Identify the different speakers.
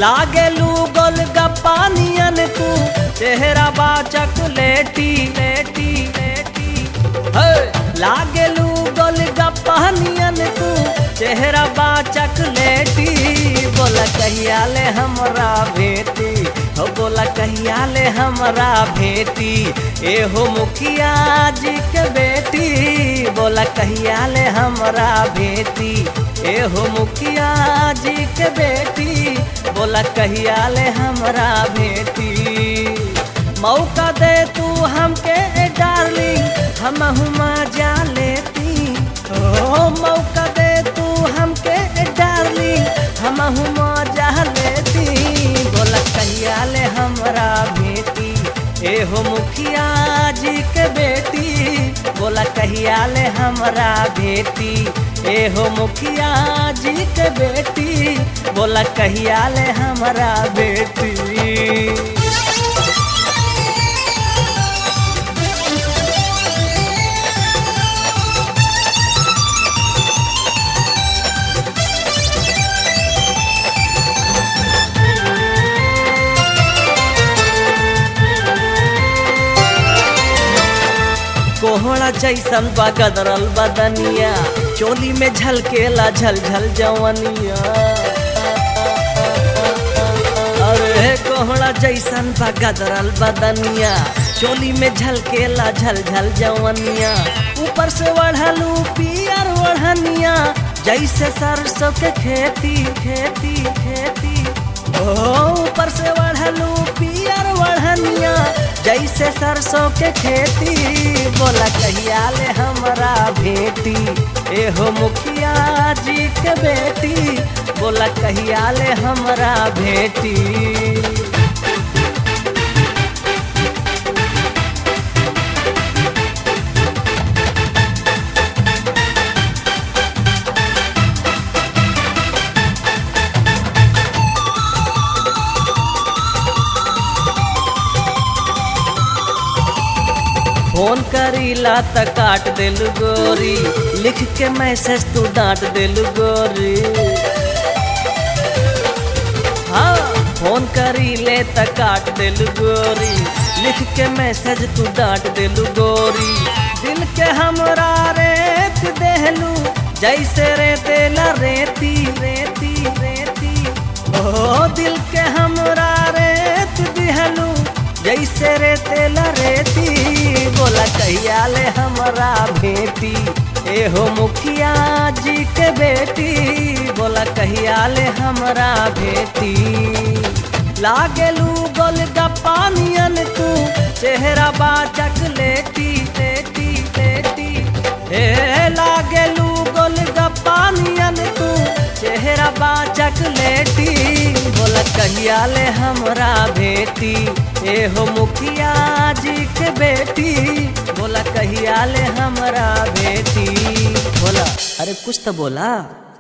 Speaker 1: लागेलू गोल गप्पा नियन तू चेहरा बा चकलेटी लेटी लेटी हे लागेलू गोल गप्पा नियन तू चेहरा बा चकलेटी बोला कहिया ले हमरा भेटी हो बोला कहिया ले हमरा भेटी ए हो मुखिया जी के बेटी बोला कहिया ले हमरा भेटी ए हो मुखिया जी के बेटी बोला कहिया ले हमरा भेटी मौका दे तू हमके ए डार्लिंग हम हुमा जा लेती ओ मौका दे तू हमके ए डार्लिंग हम हुमा जा लेती बोला कहिया ले हमरा भेटी ए हो मुखिया जी के बेटी बोला कहिया ले हमरा भेटी ए हो मुखिया जी के बेटी बोला कहिया ले हमरा बेटी कोहड़ा जैसन बा गदरल बदनिया चोली में झलकेला झल झल जवनिया अरे कोहड़ा जैसन बा गदरल बदनिया चोली में झलकेला झल झल जवनिया ऊपर से वढ़लू पियर वढ़निया जैसे सरसों के खेती खेती खेती ओ ऊपर से वढ़लू पियर वढ़निया जैसे सरसों के खेती बोला कहिया ले हमरा भेटी ए हो मुखिया जी के बेटी बोला कहिया ले हमरा भेटी फोन करीला त काट देलू गोरी लिख के मैसेज तू डांट देलू गोरी हाँ फोन करीले त काट देलू गोरी लिख के मैसेज तू डांट देलू गोरी दिल के हमरा रेत देहलू जैसे रेतेला रेती रेती रेती ओ दिल के हमरा रेत दिहलू जैसे रेतेला रेती बोला कहिया ले हमरा भेटी ए हो मुखिया जी के बेटी बोला कहिया ले हमरा भेटी लागेलू गोल गप्पा नियन तू चेहरा बा चकलेटी लेटी लेटी ए लागेलू गोल गप्पा नियन तू चेहरा बा चकलेटी बोला कहिया ले हमरा भेटी ए हो मुखिया जी के बेटी बोला कहिया ले हमरा बेटी बोला अरे कुछ तो बोला